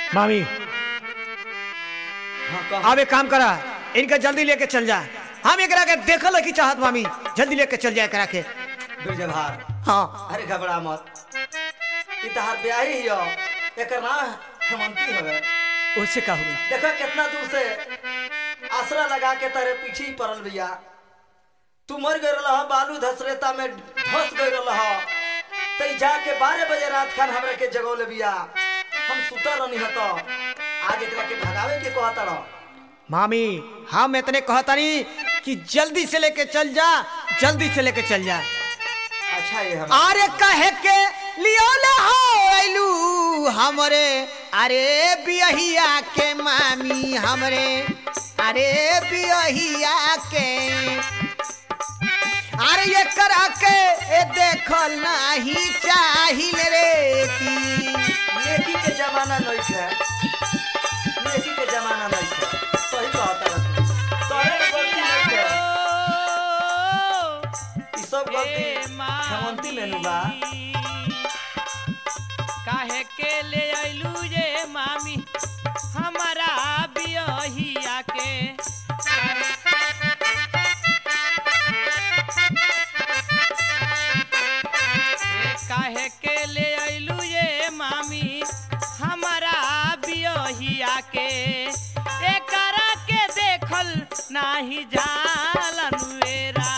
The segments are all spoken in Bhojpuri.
मामी हाँ कह अब एक काम करा इनका जल्दी लेके चल जा हम एकरा के देखल की चाहत मामी जल्दी लेके चल जाए एकरा के बिरजभार हाँ अरे घबरा मत ई तहार ब्याही ही हो एकर ना हेमंती हवे उससे का हुआ देखो कितना दूर से आसरा लगा के तारे पीछे ही पड़ल भैया तू मर गए रहा बालू धसरेता में धस गए रहा तई जाके बारह बजे रात खान हमरा के जगौले बिया हम सुतल रहनी हतो आज एकरा के भगावे के कहता रह मामी हम इतने कहतानी कि जल्दी से लेके चल जा जल्दी से लेके चल जा अच्छा ये हम अरे कहे के लियो ले हो आइलू हमरे अरे बियहिया के मामी हमरे अरे बियहिया के अरे ये करा के ए देखल नाही चाहिल रे की नेकी के जमाना नहीं है नेकी के जमाना नहीं है सही कहता रह तू तोरे गलती नहीं है ई सब गलती हेमंती में नु बा काहे के ले आइलू ये मामी हमारा बियहिया के ए, काहे के ले आइलू ये मामी हमारा बियहिया के एकरा के देखल नाही जालन वेरा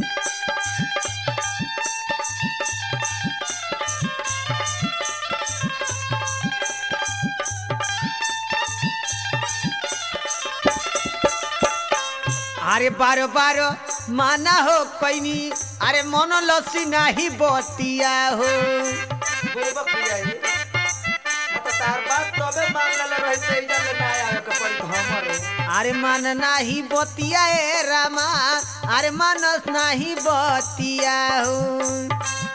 अरे बारो बारो माना हो कैनी अरे मन लसी नाही बतिया हो बुरबक हो जाई ना तो तार बात तबे मान लेले रही से इधर ले ना आवे के पड़ी तो हमर अरे मन नाही बतिया ए रामा अरे मानस नाही बतिया हो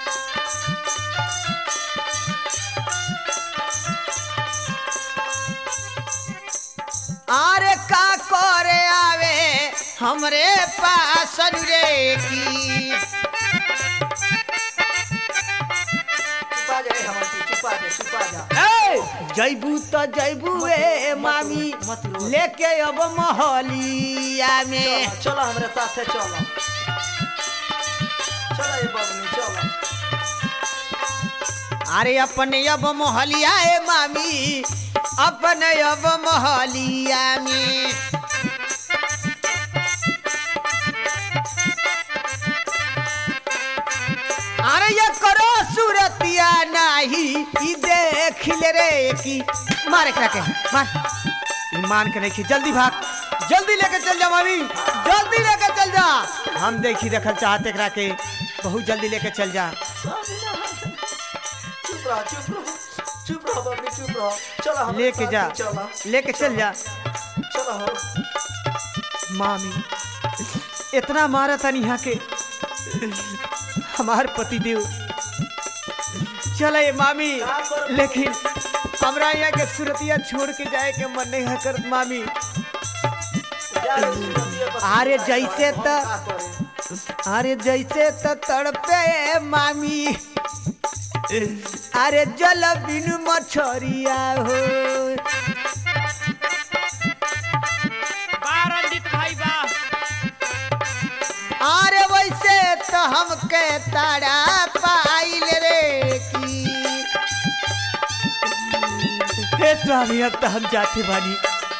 अरे का करे आवे हमरे पास रे की छुपा जाए हमर तू छुपा दे छुपा जा ए, जैबू तो जैबू ए मामी मत रो। लेके अब महलिया में चलो चलो हमरे साथे चलो चलो ये बबनी चलो अरे अपने अब मोहलिया ए मामी अपने अब मोहलिया में अरे ये करो सूरतिया नाही ई देख ले रे की मार एकरा के मार ईमान के नहीं जल्दी भाग जल्दी लेके चल जा मामी जल्दी लेके चल जा हम देखी देखल चाहते एकरा के बहुत जल्दी लेके चल जा चुप रहो चुप रहो चुप रहो बबनी चुप रहो चलो हमरे लेके जा साथे चलो लेके चल जा चलो हो मामी इतना मारा था यहाँ के हमार पतिदेव चले मामी लेकिन हमरा यहाँ के सुरतिया छोड़ के जाए के मन नहीं है कर मामी जा रे सुरतिया बस अरे हम जैसे का त- करे? अरे जैसे तो तड़पे मामी अरे जल बिनु मछरिया हो बा रंजित भाई बा अरे वैसे तो हमके तारा पाइल रे की हे स्वामी अब तो हम जाते बानी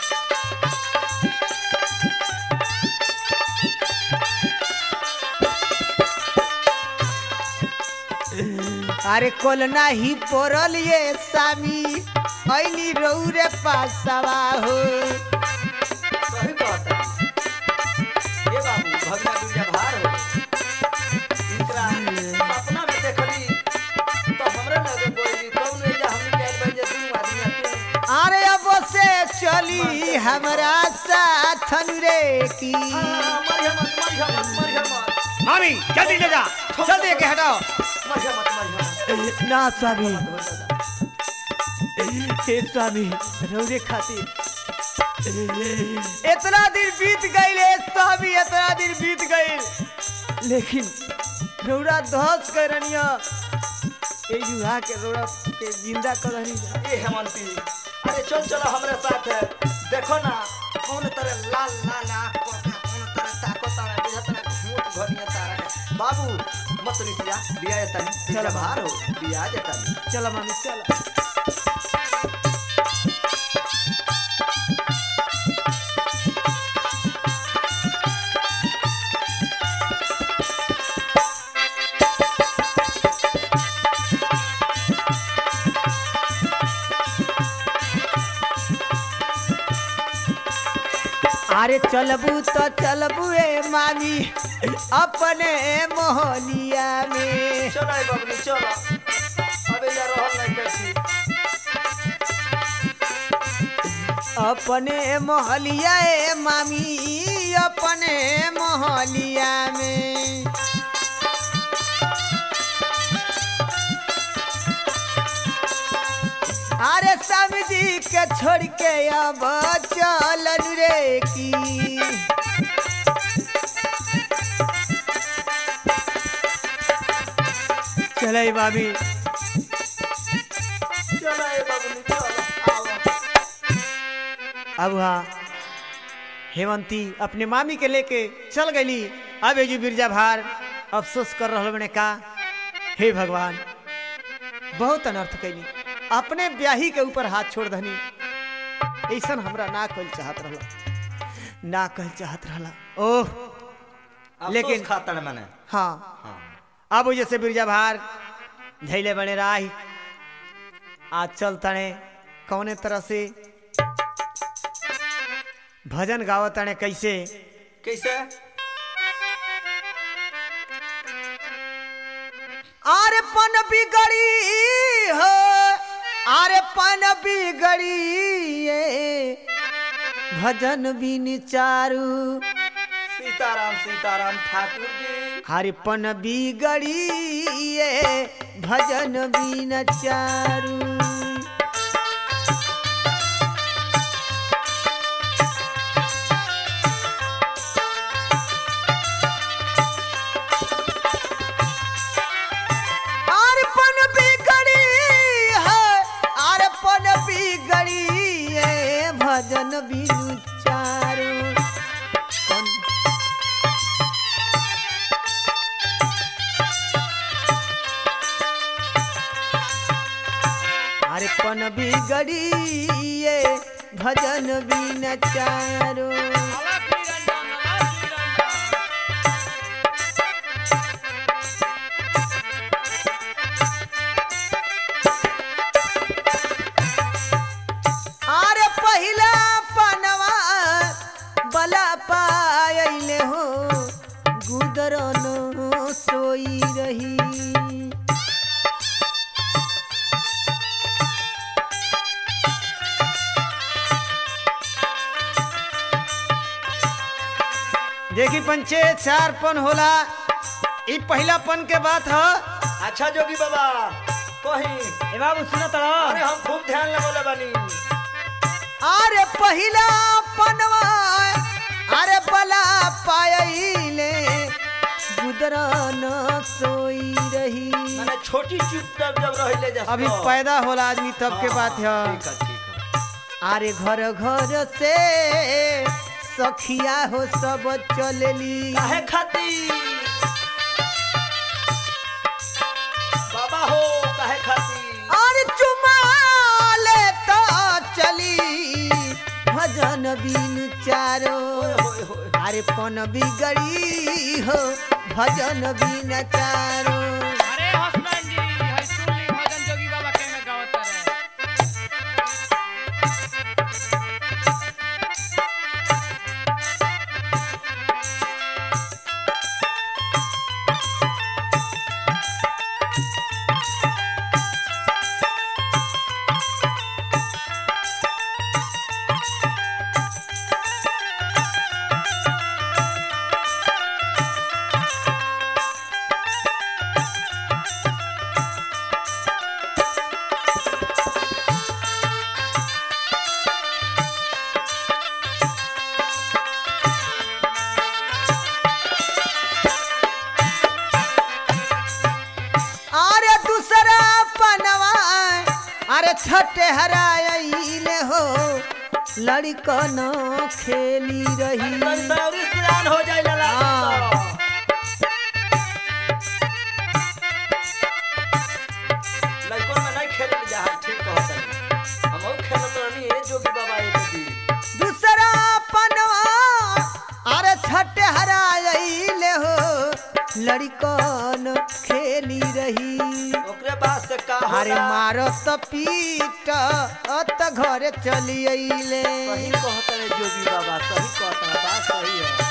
अरे कोल नाही पोरल ये सामी ऐली रौरे पासवा हो सही कहता है। ये बाबू भगना दुर्गा भार हो इनकरा सपना में देखली तो हमरे लगे बोली कौन ले जा हमनी कहल भाई जे तू आदमी तू अरे अब से चली हमरा साथ रे की मरिया मत मरिया मत मरिया मत मामी जल्दी ले जा जल्दी के हटाओ मरिया मत मरिया मत ना स्वामी हो दादा हे स्वामी रौरे खातिर इतना दिन बीत गई हे स्वामी इतना दिन बीत गई लेकिन रौरा धस करनिया ए युवा के रौरा के जिंदा करनी ए हेमंती अरे चल चलो हमरे साथ है देखो ना कौन तरह लाल लाल आँख को के कौन तरह ताको तारा बुझा तरह घूट घनिया तारा है बाबू मत निसिया लिया ये तनी चलो चलो बाबू। बाहर हो लिया जे तनी चलो मामी चलो अरे चलबू तो चलबू ए मामी अपने मोहलिया में चलो ए बबली चलो अबे यार रहल नहीं कैसी अपने मोहलिया ए मामी अपने मोहलिया में अरे सब्जी के छोड़ के अब चलन रे की चले बाबी चलो ए बबली चलो आओ अब हाँ हेमंती अपने मामी के लेके चल गई अब एजू बिरजा भार अफसोस कर रहा बने का हे भगवान बहुत अनर्थ कैली अपने ब्याही के ऊपर हाथ छोड़ दहनी ऐसा हमरा ना कल चाहत रहला ना कल चाहत रहला ओह लेकिन लेकिन- खातर मैंने हाँ हाँ अब जैसे बिरजा भार धैले बने राही आज चल तने कौने तरह से भजन गावत तने कैसे कैसे आरे पन बिगड़ी हो आरे पन बिगड़ी ये भजन बिन चारू सीताराम सीताराम ठाकुर जी हरे पन बिगड़ी ये भजन बिन चारू अर्पण बिगड़ी है अर्पण बिगड़ी है भजन बिनु चारू कौन- अर्पण बिगड़ी है भजन बिन चारू अलग निरंजन अलग निरंजन आरे पहिला पनवा बला पायले हो गुदरन सोई रही देखी पंचे चार पन होला ई पहिला पन के बात ह अच्छा जोगी बाबा कहीं ए बाबू सुनो तो अरे हम खूब ध्यान लगोले बानी अरे पहिला पनवा अरे बला पायले गुदरन सोई रही मैंने छोटी चुप जब जब रहिले जस अभी पैदा होला आदमी तब के बात है ठीक है ठीक है अरे घर घर से सखिया हो सब चलली काहे खाती बाबा हो काहे खाती अरे चुमा ले तो चली भजन बिन चारो ओए होए होए अरे पन बिगड़ी हो भजन बिन चारो अरे हसनैन जी है सुन ली भजन जोगी बाबा के में गावत रहे अरे छठे हराइले हो लड़कन खेली रही तनी सौरी सियान हो जाए लला हाँ। लइकन में नहीं खेले जा ठीक कहत हनी हम और खेलत रहनी ए जोगी बाबा एक दिन दूसरा पनवा अरे छठे हराइले हो लड़कन खेली रही ओकरे बाद से का अरे होला मारत पीट अत घरे चली अइले सही कहत रे जोगी बाबा सही कहत है बात सही है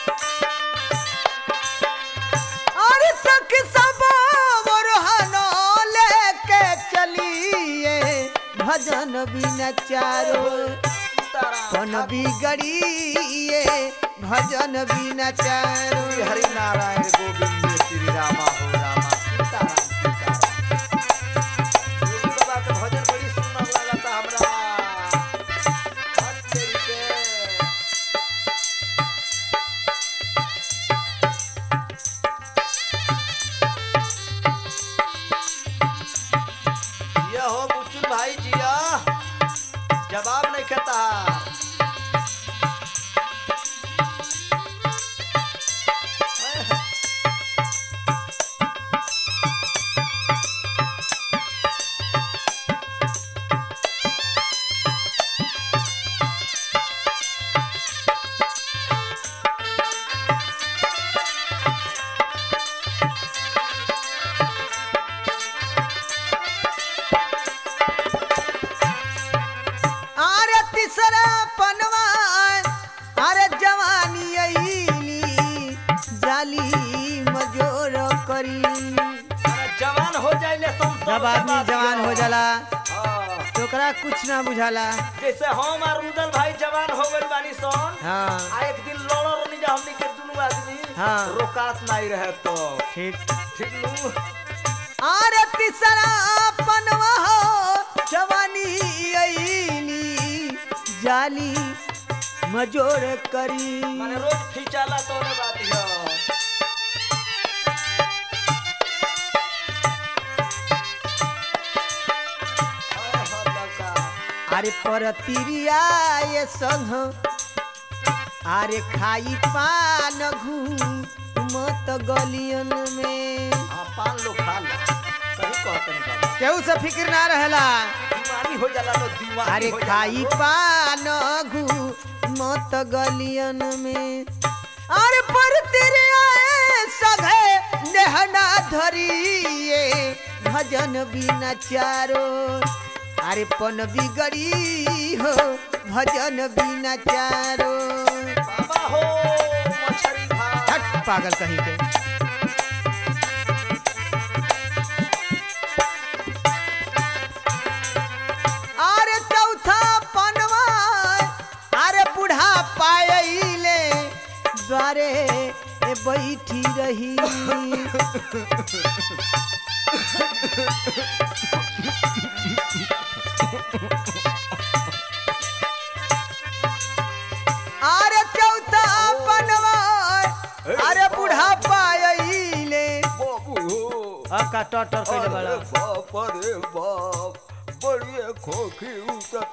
और तक सब मोरहनो लेके चलिए भजन बिना चारो सीताराम कन बिगड़िए भजन बिना चारो श्री हरि नारायण गोविंद श्री रामा हो रामा सीताराम सीताराम जोगी बाबा के भजन बड़ी सुंदर लगता हमरा हट तेरी के जिया हो बुचुल भाई जिया जवाब नहीं कहता अरे तीसरा पनवा अरे जवानी अइली जाली मजोर करी अरे जवान हो जाइले संत जब आदमी जवान हो जाला हाँ, तो ओकरा कुछ ना बुझाला जैसे हम और रुदल भाई जवान हो गइल बानी सन हाँ आ एक दिन लड़ो रनी जा हमनी के दुनू आदमी हाँ। रोकात नहीं रहे तो ठीक ठीक नु अरे तीसरा पनवा हो जवानी अइली जाली मजोर करी माने रोज खींचाला तो ने बात है हाय हो लड़का अरे परतिरिया ये संग अरे खाई पान घू मत गलियन में हाँ पान लो खा ला सही कहते हैं बाबा केहू से फिक्र ना रहेला दीवानी हो जाला तो दीवानी अरे हो जाला खाई लो। पान घू मत गलियन में अरे परतिरिया ये सघे नेहना धरिए भजन बिना चारो अरे पन बिगड़ी हो भजन बिना चारो बाबा हो मछरी भात हट पागल कहीं के अरे चौथा पनवा अरे बूढ़ा पायले द्वारे ए बैठी रही अरे चौथा पनवा अरे बूढ़ा पायले बाबू अब का टटर कइले अरे बड़ा बाप अरे बाप बड़िए खोखी उतर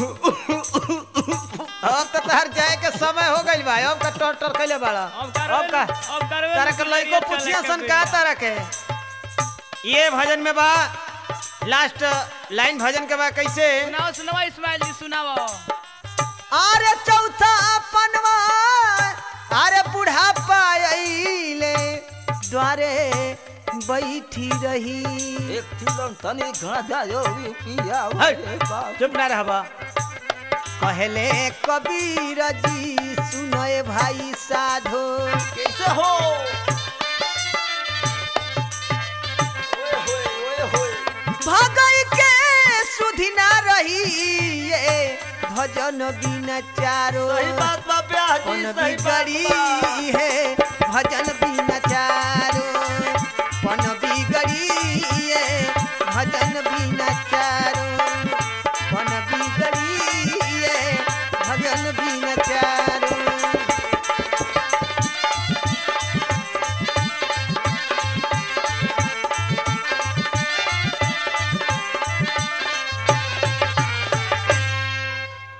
अब तो तहर जाए के समय हो गइल बा अब का टटर कइले बड़ा अब करवे अब का अब करवे तारा के लइको पुछिया सन का तारा के ये भजन में बा लास्ट लाइन भजन के बा कैसे सुनाओ सुनाओ इस्माइल जी सुनाओ अरे चौथा पनवा अरे बूढ़ा पायले द्वारे बैठी रही एक थिलन तनी घना जायो पिया हट, चुप ना रहबा कहले कबीर जी सुनए भाई साधो कैसे हो ओए होए ओए होए भगई के सुधि ना रही ये भजन बिना चारो सही बात बा ब्याह जी पन सही बात बिगड़ी बा है भजन बिना चारो पन बिगड़ी है भजन बिना चारो पन बिगड़ी है भजन बिना चारो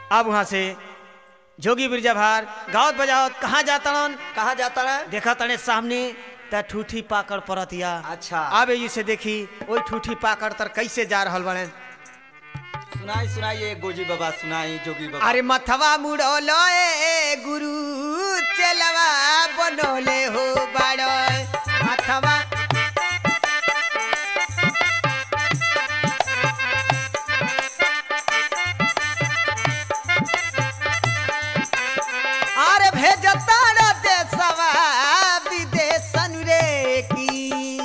अब वहां से जोगी बिरजा भार गावत बजावत कहाँ जाता कहाँ जाता है देखा तने सामने त ठूठी पाकड़ परतिया अच्छा अब एजी से देखी ओई ठूठी पाकड़ तर कैसे जा रहल बने सुनाई सुनाई ये गोजी बाबा सुनाई जोगी बाबा अरे मथवा मुड़ोलो ए गुरु चलवा बनोले हो बड़ो मथवा अरे भेजता रे देशवा विदेशन रे की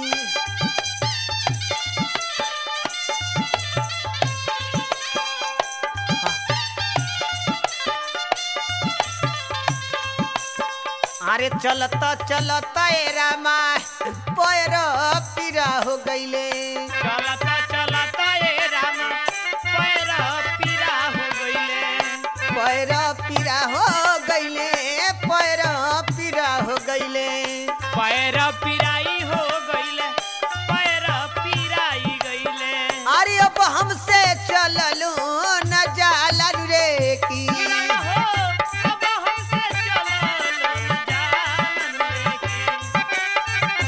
अरे चलता चलता ए रामा पैर पीरा हो गईले चलता चलता ए राम पैर पीरा हो गईले पैर पीरा हो गईले पैर पीरा हो गईले पैर पीराई हो गईले पैर पीराई गईले अरे अब हमसे चललो न जालन रे की हो अब हमसे चलल जालन लेके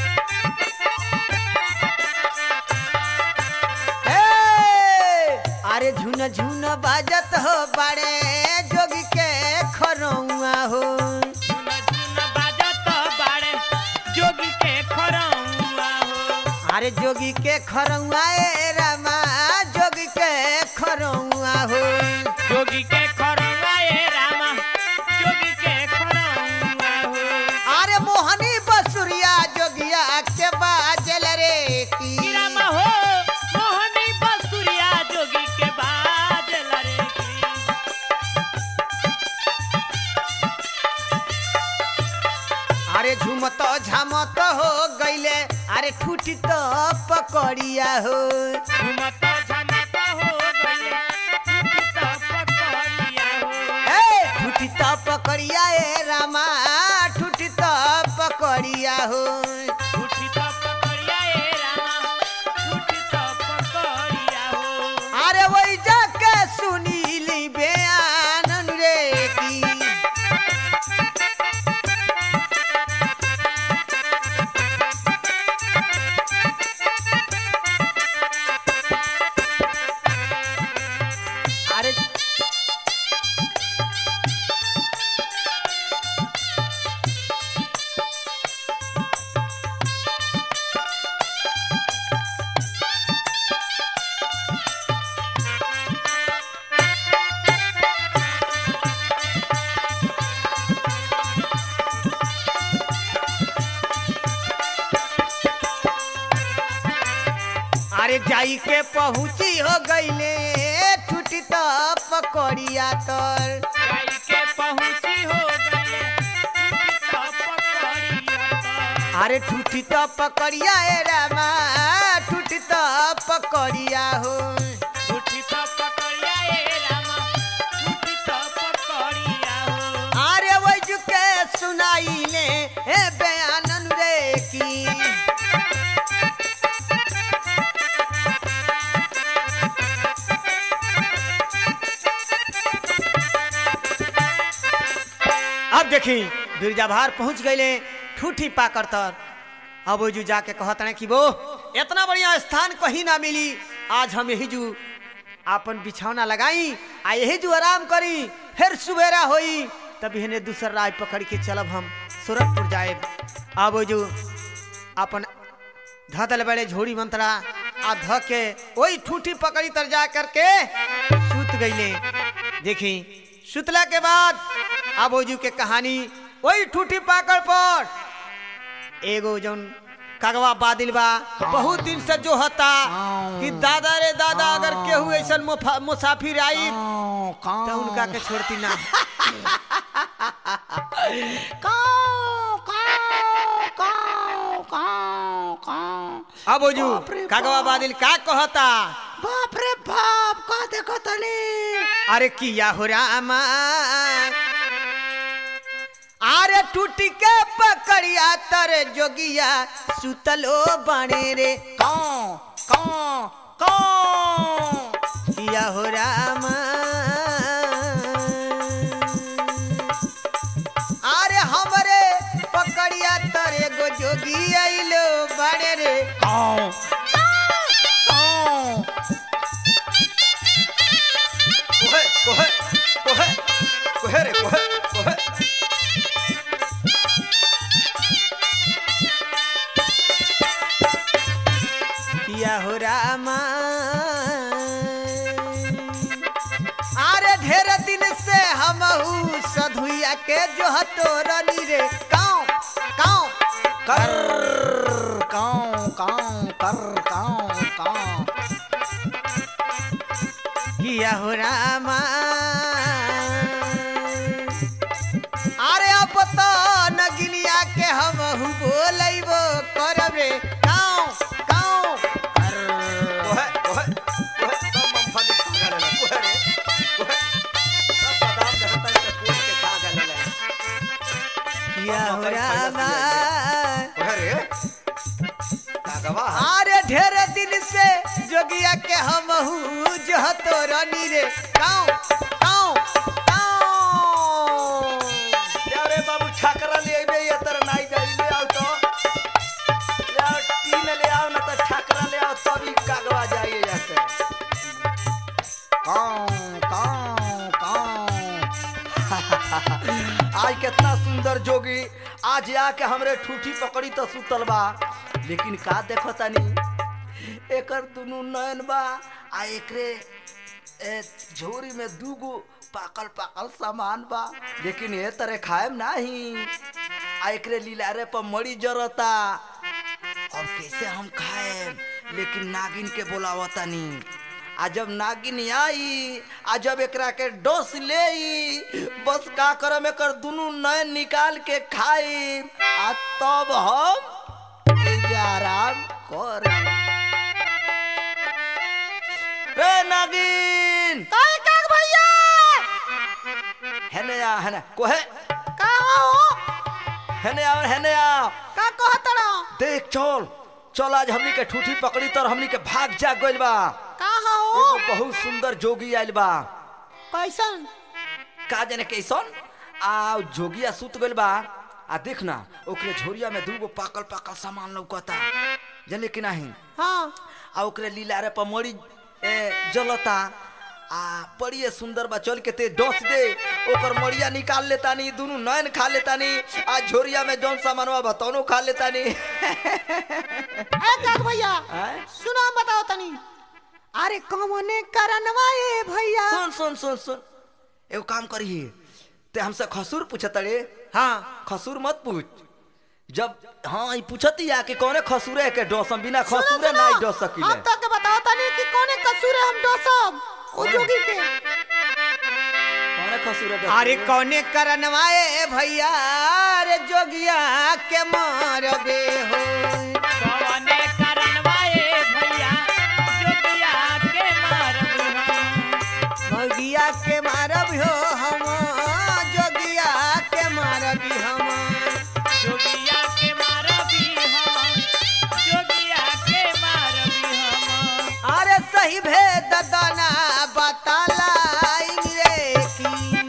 ए, अरे झुन झुन बाजत हो बड़े जोगी के खरौआ हो झुन झुन बाजत बाड़े जोगी के खरौआ हो अरे जोगी के खरौआ ए रामा जोगी के खरौआ हो जोगी के खरौआ ए रामा जोगी के खरौआ हो अरे मोहनी बसुरिया जोगिया के बाजल रे की रामा हो मोहनी बसुरिया जोगी के बाजल रे की अरे झुमत झामत हो गईले अरे ठूटी तो पकड़िया हो घुमत झमत हो गइले टूटी त पकड़िया हो ए ठूटी तो पकड़िया ए रामा ठूटी तो पकड़िया हो टूटी त पकड़िया ए रामा टूटी त पकड़िया हो अरे वही जाके सुनीली बयान रे की अरे अरे जाई के पहुंची हो गईले ठूटी तो पकड़िया तर जाई के पहुंची हो गइले टूटी त पकड़िया त अरे ठूठी तो पकड़िया ए रामा ठूठी तो पकड़िया हो टूटी त पकड़िया ए रामा टूटी त पकड़िया हो अरे वही के सुनाई ले ए बयानन रे की अब देखी बिरजा भार पहुंच गईले ठूठी पाकर तर अब ओजू जाके कहत रहे कि वो इतना बढ़िया स्थान कहीं ना मिली आज हम यही जू आपन बिछौना लगाई आ यही जू आराम करी फिर सुबेरा होई तब इन्हें दूसर राय पकड़ के चलब हम सूरतपुर जाए अब ओजू अपन धदल बड़े झोड़ी मंत्रा आ ध के वही ठूठी पकड़ी तर जा करके सूत गईले देखी सुतला के बाद अब ओजू के कहानी वही ठूठी पाकड़ पर एगो जौन कगवा बादिल बा बहुत दिन से जो हता कि दादा रे दादा अगर केहू ऐसा मुसाफिर आई तो उनका के छोड़ती ना अब ओजू कगवा बादिल का कहता बाप रे बाप का देखो तनी अरे किया हो रामा अरे टूटी के पकड़िया तर जोगिया सुतलो बने रे कौन कौन कौन किया हो रामा नगिनिया के जो हतोरनी रे काऊ काऊ कर काऊ काऊ कर काऊ काऊ किया हो रामा अरे अब तो नगिनिया के हम हु बोलैबो करब रे काऊ काऊ कर ओहे ओहे ओहे सब मूंगफली खा गले ओहे रे ओहे सब बादाम देखता है कोट के खा गले किया हो रामा ओहे रे कागवा अरे ढेर दिन से जोगिया के हम हु जो हतोरनी रे काऊ काऊ काऊ यारे बाबू छाकरा ले आइबे ये तर नाई जाई ले आओ तो ले आओ टीन ले आओ ना तो छाकरा ले आओ तभी कागवा जाइए जैसे काऊ काऊ काऊ आज कितना सुंदर जोगी आज आके हमरे ठूठी पकड़ी तो सुतल बा लेकिन का देखो तनी एकर दुनु नयन बा आ एकरे ए, झोरी में दूगो पाकल पाकल सामान बा लेकिन ए तरह खाएम नाही आ एकरे लीलारे पर मड़ी जरता अब कैसे हम खाएम लेकिन नागिन के बोलावतानी आ जब नागिन आई आ जब एकरा के डोस ले बस का करम एकर दुनु नयन निकाल के खाई आ तब हम एजे आराम कर रे नागिन काहे काग भैया हेने आ हेने कोहे का हो हेने आ हेने आ का कहतड़ा देख चल चल आज हमनी के ठूठी पकड़ी तर हमनी के भाग जा गइल बा का हो एगो बहुत सुंदर जोगी आइल बा कैसन का जाने कैसन आ जोगिया सुत गइल बा आ देख ना ओकरे झोरिया में दूगो पाकल पाकल सामान लौकता जाने कि नहीं हाँ आ ओकरे लीलारे पर मड़ी ए, जलता आ बड़ी सुंदर बा चल के ते डस दे ओकर मड़िया निकाल लेता नी दोनों नयन खा लेता नी आ झोरिया में जौन सामानवा बतौनो खा लेता नी ए काग भैया आय? सुना बताओ तनी अरे कौने करनवा ए भैया सुन सुन सुन सुन एगो काम करिए ते हमसे खसूर पूछत रे हाँ खसूर मत पूछ जब हाँ ई पूछती या कि कौने खसूरे के डोसम बिना सुनो, खसूरे सुनो, नहीं डोस सकिले हम तो के बताओ तनी कि कौने कसूर है हम डोसब ओ जोगी के कौने खसूरे डोस अरे कौने करनवा ए भैया अरे जोगिया के मारबे हो कवने करनवाए भैया जोगिया के मारब हम जोगिया के मारब हो हम जोगिया के मारबी हम जोगिया के मारबी हम जोगिया के मारबी हम अरे सही भेद दाना बतालाई रे की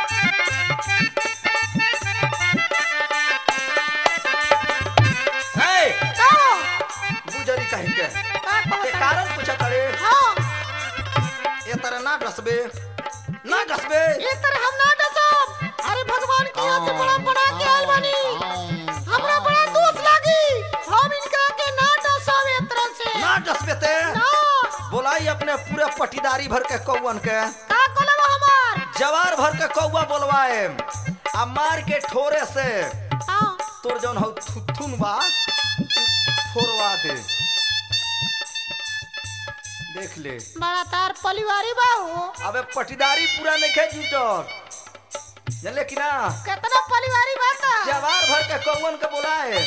ए का बुजरी कहि के का के कहत कारण पूछत रे हाँ ए तरह ना डसबे ना डसबे ये तरह हम ना डसब अरे भगवान की यहाँ से बड़ा बड़ा के आयल बानी हमरा बड़ा दोष लागी हम इनका के ना डसब ये तरह से ना डसबे ते ना बोलाई अपने पूरे पटीदारी भर के कौवन के का कोलब हमार जवार भर के कौवा बोलवाए आ मार के ठोरे से हाँ तोर जौन हौ थुथुन बा फोड़वा दे देख ले बड़ा तार परिवारी बा हो अबे पटीदारी पूरा नहीं खे जुटल जानले कि ना कितना परिवारी बा का जवार भर के कौवन के बोलाए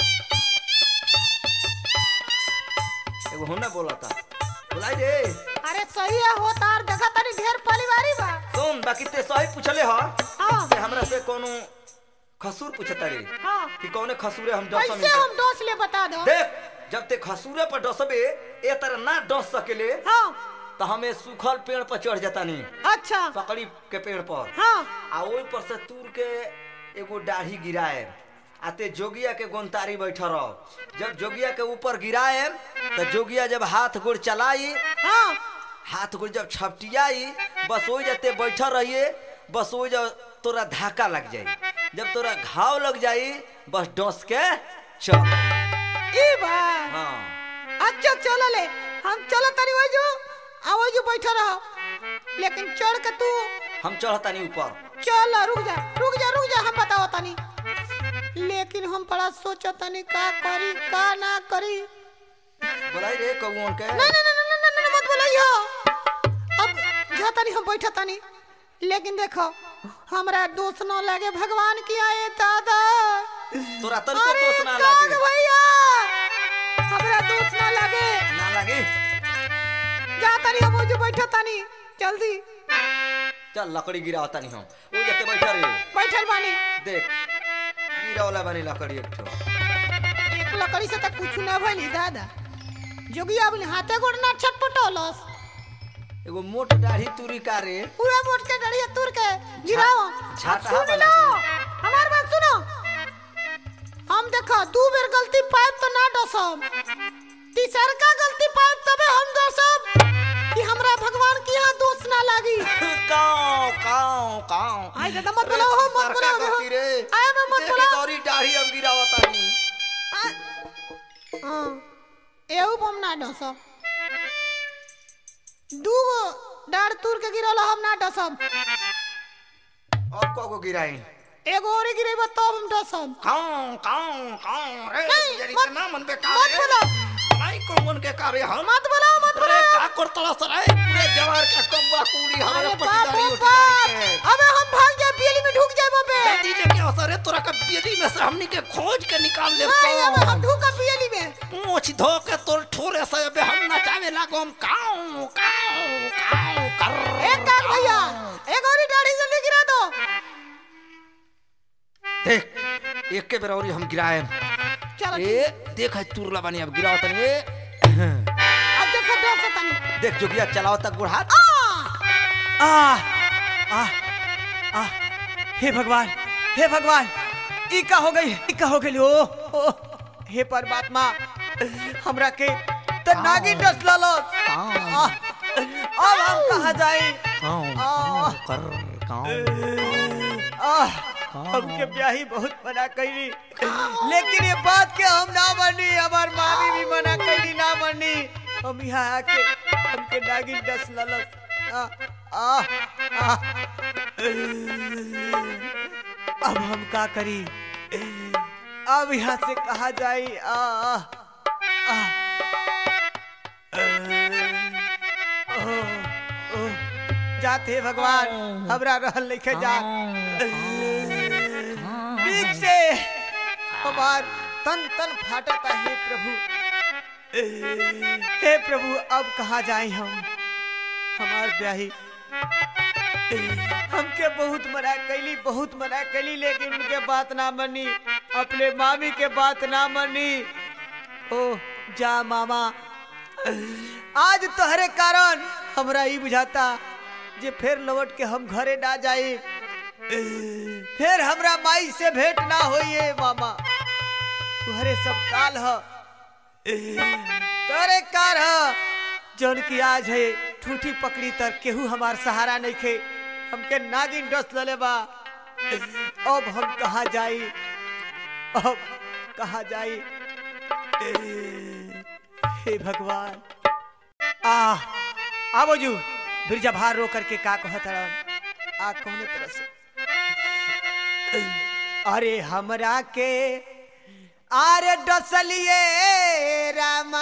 एगो होने बोलता बोलाई रे अरे सही है हो तार देखा तनी ढेर परिवारी बा सुन बाकी ते सही पूछले ह हाँ ते हमरा से कोनो खसूर पूछता रे हाँ कि कौने खसूरे हम डस कैसे हम दोष ले बता दो देख जब ते खसूरे पर डसबे ए तरह ना डस सकेले हाँ तो हमें सूखल पेड़ पर चढ़ जाता नहीं अच्छा पकड़ी के पेड़ पर हाँ आ ओई पर से तूर के एगो दाढ़ी गिराए आ ते जोगिया के गोंतारी बैठ रह जब जोगिया के ऊपर गिराए तो जोगिया जब हाथ गोड़ चलाई हाँ हाथ गोड़ जब छपटियाई बस वही जाते बैठ रहिए बस वही जब तोरा धाका लग जाई जब तोरा घाव लग जाई बस डस के चल ई बा हाँ अच्छा चलो ले हम चलो तनी वही जो आ वही जो बैठा रहो लेकिन चढ़ के तू हम चढ़तानी ऊपर चल रुक जा रुक जा हम बताओ तनी लेकिन हम बड़ा सोचो तनी का करी का ना करी बोलाई रे कौन के ना ना ना ना ना ना, ना मत बोलाइयो अब जा तनी हम बैठा तनी लेकिन देखो हमरा दोस्त न लगे भगवान की आए दादा तोरा तन को अरे दोष ना काग लागे भैया हमरा दोस्त न लगे ना लागे जा तनी हम जो बैठा तनी जल्दी चल लकड़ी गिरा तनी हम ओ जते बैठा रे बैठल बानी देख गिरा वाला बनी लकड़ी एक ठो एक लकड़ी से तक कुछ ना भइली दादा जोगिया अपने हाथे गोड़ ना छटपटोलस एगो मोट दाढ़ी तुरी का रे पूरा मोट के डरिया तुर के गिराओ छाता सुन बना लो के। हमार बात सुनो हम देखो दू बेर गलती पाइप तो ना डसम तीसर का गलती पाइप तबे हम डसम कि हमरा भगवान की यहाँ दोष ना लागी काऊ काऊ काऊ आई दादा मत बोलो हो मत बोलो हो करती रे आए मैं मत देख बोलो तोरी दाढ़ी अब गिरावा तानी हाँ एहू बम ना डसम दूगो डार तुर के गिरल हम ना डसम अब को को गिराई एगो और गिरेबा तब हम डसम काऊ काऊ काऊ रे नहीं, जरी मत- इतना मन पे का मत बोलो। भाई कौन के का रे हम मत बोलो मत अरे बोलो का करतला सराय पूरे जवार का कौवा कूड़ी हमारे अरे बाप पट्टीदारी रे उठीदारी बाप के अबे हम भाग जाए बिजली में ढुक जाए बबे जल्दी लेके आओ सरे तोरा का बेदी में से हमनी के खोज के निकाल ले नहीं अबे हम ढुका बिजली में पूछ धो के तोर ठोरे से अबे हम नचावे लागो हम काऊ काऊ काऊ कर एक काम भैया एक और दाढ़ी जल्दी गिरा दो देख एक के बेरौरी हम गिराए चलो ठीक। ए देख है तुरला बनी अब गिराओ तनी ए अब देखो डर से तनी देख जोगिया चलाओ तक गुड़ हाथ आ आ आ आ हे भगवान हे भगवान ई का हो गई ई का हो गई ओ, ओ हे परमात्मा हमरा के त नागिन डस लालो आ, अब हम कहा जाई काऊ कर काऊ आ हमके ब्याही बहुत मना कैली लेकिन ये बात के हम ना मानी हमार मामी भी मना कैली ना मानी हम यहाँ आके हमके नागिन डस ललस आ, आ, आ। अब हम का करी अब यहाँ से कहा जाई आ, आ, आ। ओ, ओ, जाते भगवान हमरा रहल लिखे जा बीच से हमार तन तन फाटता हे प्रभु हे प्रभु अब कहाँ जाए हम हमार ब्याही हमके बहुत मना कैली बहुत मना कैली लेकिन उनके बात ना मनी अपने मामी के बात ना मनी ओ जा मामा आज तोहरे कारण हमरा ई बुझाता जे फिर लौट के हम घरे ना जाए फिर हमरा माई से भेंट ना होइए मामा तुहरे सब काल ह तोरे कार ह जौन की आज है ठूठी पकड़ी तर केहू हमार सहारा नहीं खे हमके नागिन डस लले बा अब हम कहा जाई अब कहा जाई हे भगवान आ आवो जू बिरजा भार रो करके का कहत रहन आ कौने तरह से अरे हमरा के आरे डसलिए रामा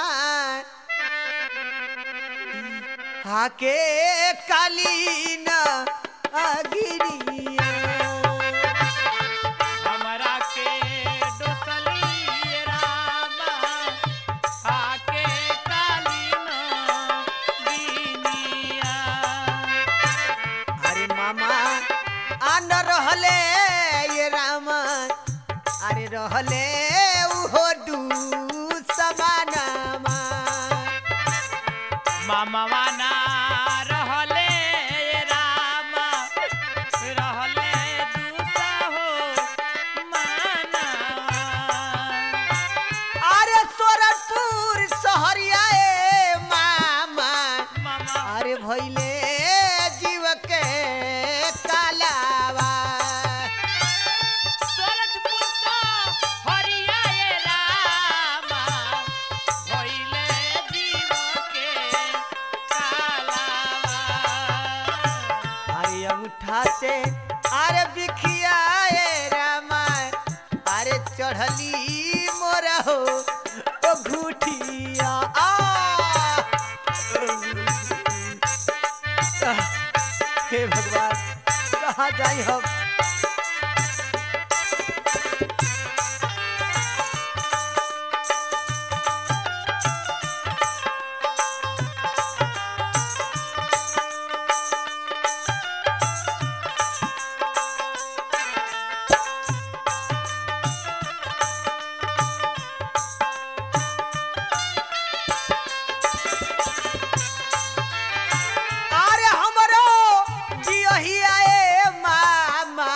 हाके कालीन अगिरिया हमरा के डोसली रामा आके कालीन बीनिया अरे मामा आन रहले ये रामा अरे रहले उहो दू समानामा मामवा ना रहले रामा रहले दूसा हो मानवा अरे सोरठपुर सहरिया ए मामा मामा अरे भैले जीव के कालावा सोरठपुर सा हरिया ए रामा भइले जीव के कालावा अरे अंगूठा से अरे बिखिया ए हे भगवान कहाँ जाई हम अरे हमरो जियहिया ए मामा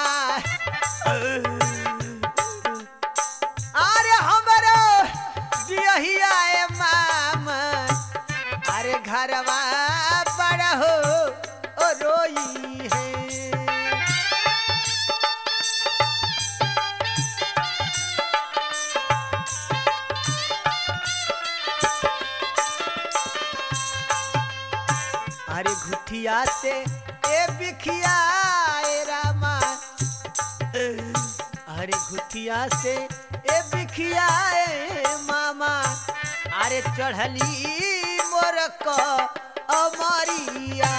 अरे हमरो जियहिया ए मामा अरे घरवा बड़ा हो ओ रोई है अरे घुठिया से ए बिखिया ए रामा अरे घुठिया से ए बिखिया ए मामा अरे चढ़ली मोर को अमरिया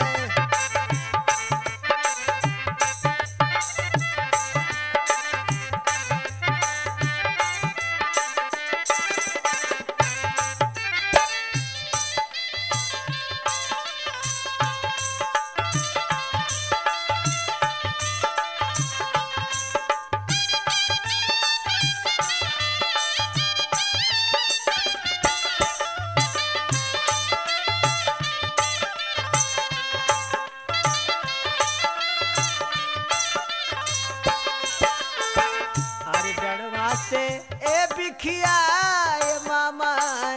अरे डरवा से ए बिखिया ए मामा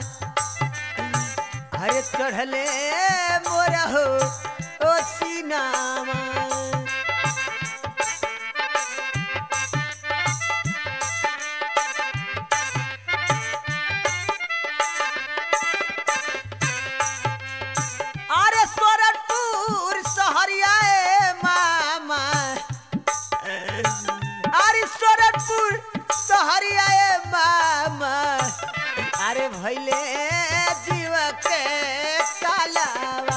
अरे चढ़ले मोरा हो ओ सीनामा अरे सोरठपुर सहरिया ए मामा अरे सोरठपुर सहरिया ए मामा अरे भैले जीव के कालावा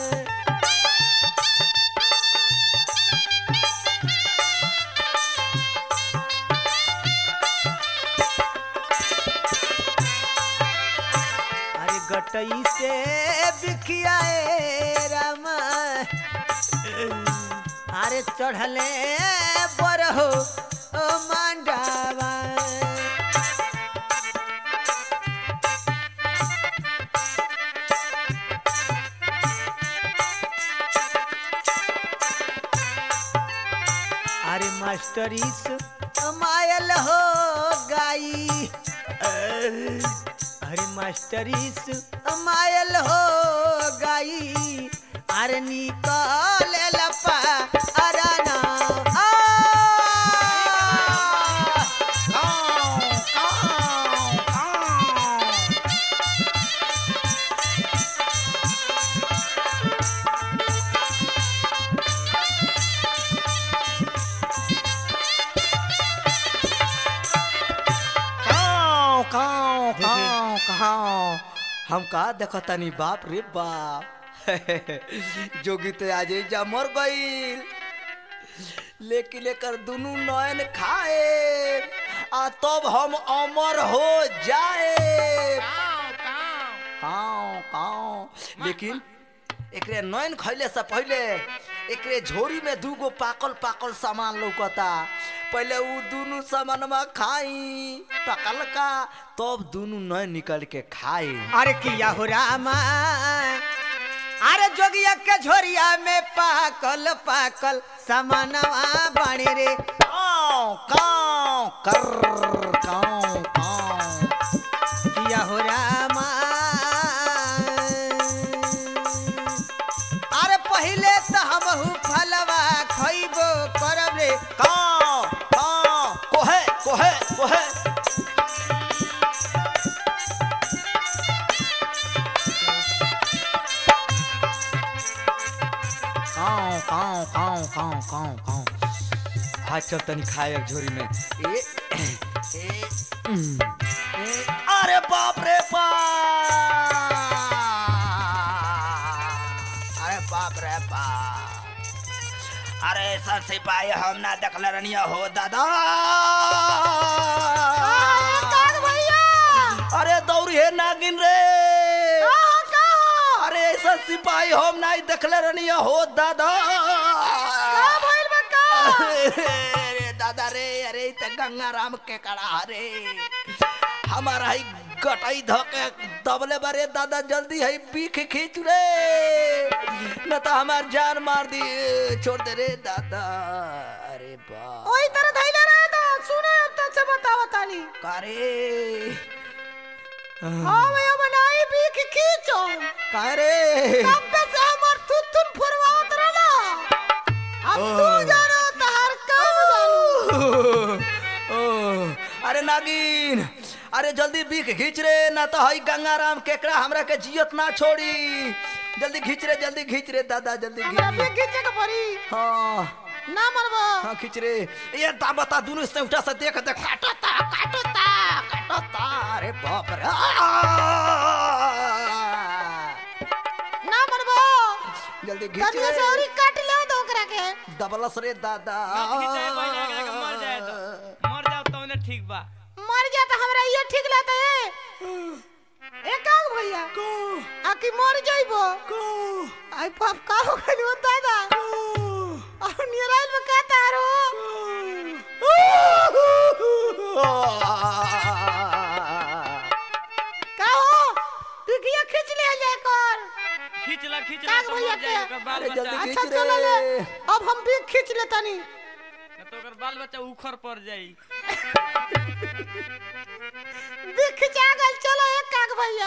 अरे गटई से बिखिया ए रामा अरे चढ़ले बरहो ओ मांडावा अरे मास्टरीस मायल हो गाई अरे मास्टरीस मायल हो गाई अरे निकल लपा अराना आ! काऊ काऊ काऊ काऊ हम का देखतानी बाप रे बाप जोगी तो आज जा मर गईल लेकिन लेकर दुनू नयन खाए आ तब हम अमर हो जाए काव काव काऊ काऊ लेकिन एकरे नयन खैले से पहले एकरे झोरी में दूगो पाकल पाकल सामान लौकता पहले उ दुनु सामानमा खाई पकल का तब दुनु नयन निकल के खाई अरे किया हो रामा अरे जोगिया के झोरिया में पाकल पाकल सामानवा बाणे रे काऊ काऊ कर काऊ काऊ किया हो रामा अरे पहले तो हमहू फलवा खइबो करब रे काऊ काऊ कोहे कोहे कोहे काऊ काऊ काऊ काऊ काऊ काऊ हाथ चल तनी खाए एक झोरी में ए ए उम, ए अरे बाप रे बाप अरे बाप रे बाप अरे सर सिपाही हम ना देखले रनिया हो दादा काग भैया अरे दौड़ी है नागिन रे कहाँ कहाँ अरे ऐसा सिपाही हम ना देखले रनिया हो दादा कहाँ भइल बा का अरे दादा रे अरे त गंगा राम के कड़ा रे हमारा ही गटाई धके दबले बारे दादा जल्दी है बीख खींच रे न तो हमार जान मार दी छोड़ दे रे दादा अरे बा ओही तरह धैले रहे तो सुने अब तक से बतावा ताली कारे हाँ भैया बनाई बीख खींचो कारे तब पे से हमर थुथुन फुरवावत रहला अब तू जानो तहर काम जानू ओ, अरे नागिन अरे जल्दी बीख खींच रे ना तो हई गंगाराम केकड़ा हमरा के जियत ना छोड़ी जल्दी खींच रे जल्दी खींच रे दादा जल्दी हमरा खींच बीख खींचे के पड़ी हाँ ना मरबो हाँ खींच रे ये ता बता दोनों से उठा से देख देख काटता काटता काटता अरे बाप रे आ! ना मरबो जल्दी खींच कनिया से रे औरी काट ले तो ओकरा के दबलस रे दादा ना खींचाए भाई जाके के मर जाए तो मर जाओ तो उन्हें ठीक बा मर जा तो हमरा ये ठीक लगता है ए काग भैया को आकि मर जाइबो को आई पाप का हो गइल हो दादा और निराइल में का तारो का हो बिगिया खींच ले जाए कर खींच ला खींच ला काग तो भैया मर जाए के ओकर बाल अरे बच्चा जल्दी अच्छा खींच चलो ले रे। अब हम भी खींच लेता नहीं ना तो ओकर बाल बच्चा उखड़ पड़ जाई भी खिंचा गल चलो एक काग भैया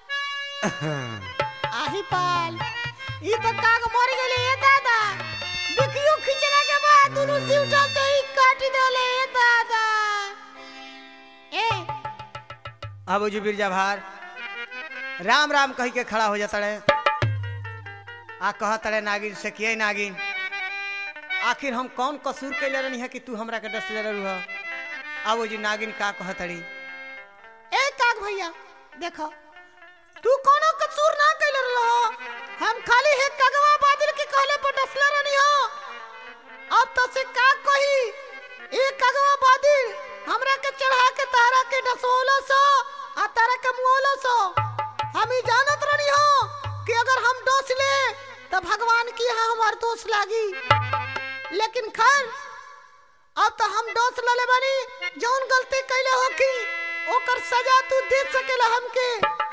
आही पाल ई तो काग मर गेले ए दादा बिकियो खिंचला के बाद दोनों सिउटा से ही काट देले ए दादा ए अब जो बिरजा भार राम राम कही के खड़ा हो जाता रे आ कह तड़े नागिन से किए नागिन आखिर हम कौन कसूर कैले रहनी है कि तू हमरा के डस ले रहू अब वो जी नागिन का कह तड़ी ए काग भैया देखो तू कोनो कसूर ना कैले रहो हम खाली है कगवा बादल के कहले पर डसले रहनी हो अब तो से का कही ए कगवा बादल हमरा के चढ़ा के तारा के डसोलो सो आ तारा के मुओलो सो हम ही जानत रहनी हो कि अगर हम डस ले तो भगवान की यहाँ हमार दोष लागी लेकिन खैर अब तो हम डोस लले बानी जौन गलती कैले हो की ओकर सजा तू दे सकेला हमके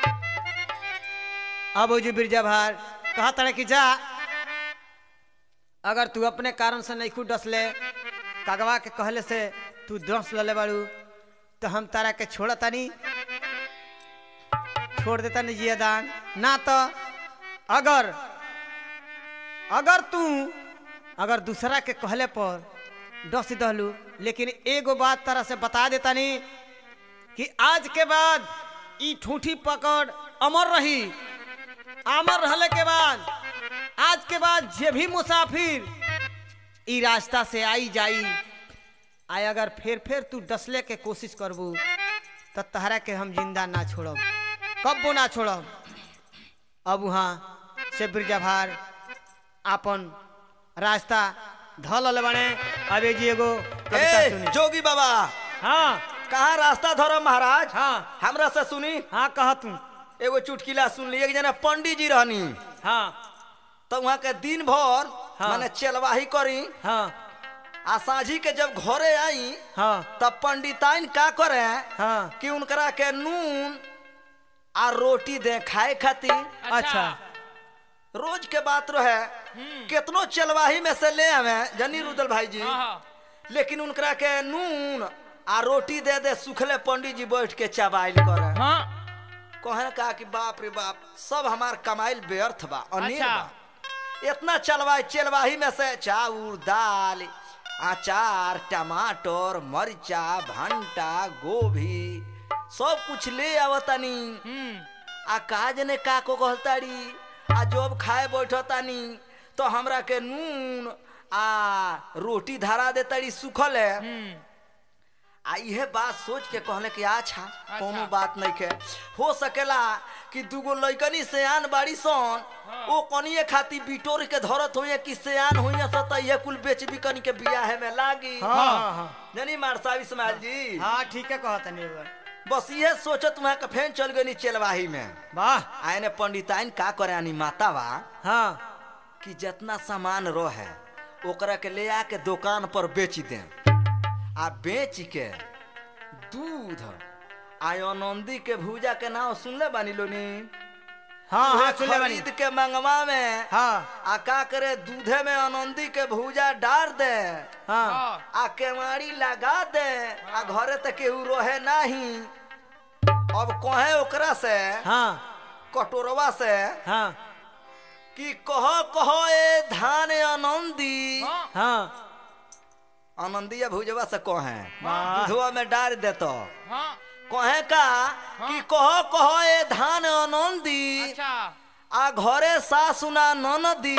अब वो जी बिरजा भार कहा तड़े कि जा अगर तू अपने कारण से नहीं खुद डस ले कागवा के कहले से तू डस ले बाड़ू तो हम तारा के छोड़ तानी छोड़ देता नहीं जिया दान ना तो अगर अगर तू अगर दूसरा के कहले पर डस दहलू लेकिन एगो बात तारा से बता देता नहीं कि आज के बाद ई ठूठी पकड़ अमर रही अमर रहले के बाद आज के बाद जे भी मुसाफिर ई रास्ता से आई जाई आय अगर फिर फिर तू डसले के कोशिश करबू तो तहरा के हम जिंदा ना छोड़ब कब्बो ना छोड़ब अब वहाँ से बिरजा भार आपन रास्ता धल बने अबे जी एगो कविता ए सुनी जोगी बाबा हाँ कहाँ रास्ता धरो महाराज हाँ हमरा से सुनी हाँ कह तू एगो चुटकिला सुन ली एक जना पंडित जी रहनी हाँ तो वहाँ के दिन भर हाँ। माने चलवाही करी हाँ आ साझी के जब घरे आई हाँ तब पंडिताइन का करे हाँ कि उनकरा के नून आ रोटी दे खाए खातिर अच्छा रोज के बात रहे कितनो चलवाही में से ले आवे जनी रुदल भाई जी हाँ हाँ लेकिन उनकरा के नून आ रोटी दे दे सुखले पंडित जी बैठ के चबाइल करे हाँ कहने कहा कि बाप रे बाप सब हमार कमाइल व्यर्थ बा अनेर अच्छा। बा इतना चलवाई चलवाही में से चाउर दाल अचार टमाटर मरचा भंटा गोभी सब कुछ ले आवतानी हम्म आ का जने का को कहताड़ी आ जब खाए बैठतानी तो हमरा के नून आ रोटी धरा देताड़ी सुखल है हम्म आ इहे बात सोच के कहले कि अच्छा कोनो बात नहीं के हो सकेला कि दूगो लइकनी सियान बाड़ी सन ओ कनिए खाती बिटोर के धरत होइए कि सियान होइए स त ये कुल बेच बिकनी के बियाहे में लागी हाँ हाँ हाँ जानी मारसा इस्माइल जी हाँ ठीक है कहता नहीं रउआ बस इहे सोचत वहां के फेन चल गनी चलवाही में वाह आयने पंडिताइन का करे आनी माता बा हाँ कि जितना सामान रहे ओकरा के ले आके दुकान पर बेच दे आ बेच के दूध आनंदी के भूजा के नाम सुनले बानी लोनी हाँ उहे हाँ सुन ले बानी खरीद के मंगवा में हाँ आ का करे दूधे में आनंदी के भूजा डार दे हाँ आ केवाड़ी लगा दे आ घरे तक केहू रहे नहीं अब कहे ओकरा से हाँ कटोरवा से हाँ कि कह कह ए धान आनंदी हाँ आनंदिया भुजवा से कहे वाह। दूधवा में डाल देतो हाँ कहे का कि कह कह ए धान आनंदी अच्छा आ घरे सासुना ननदी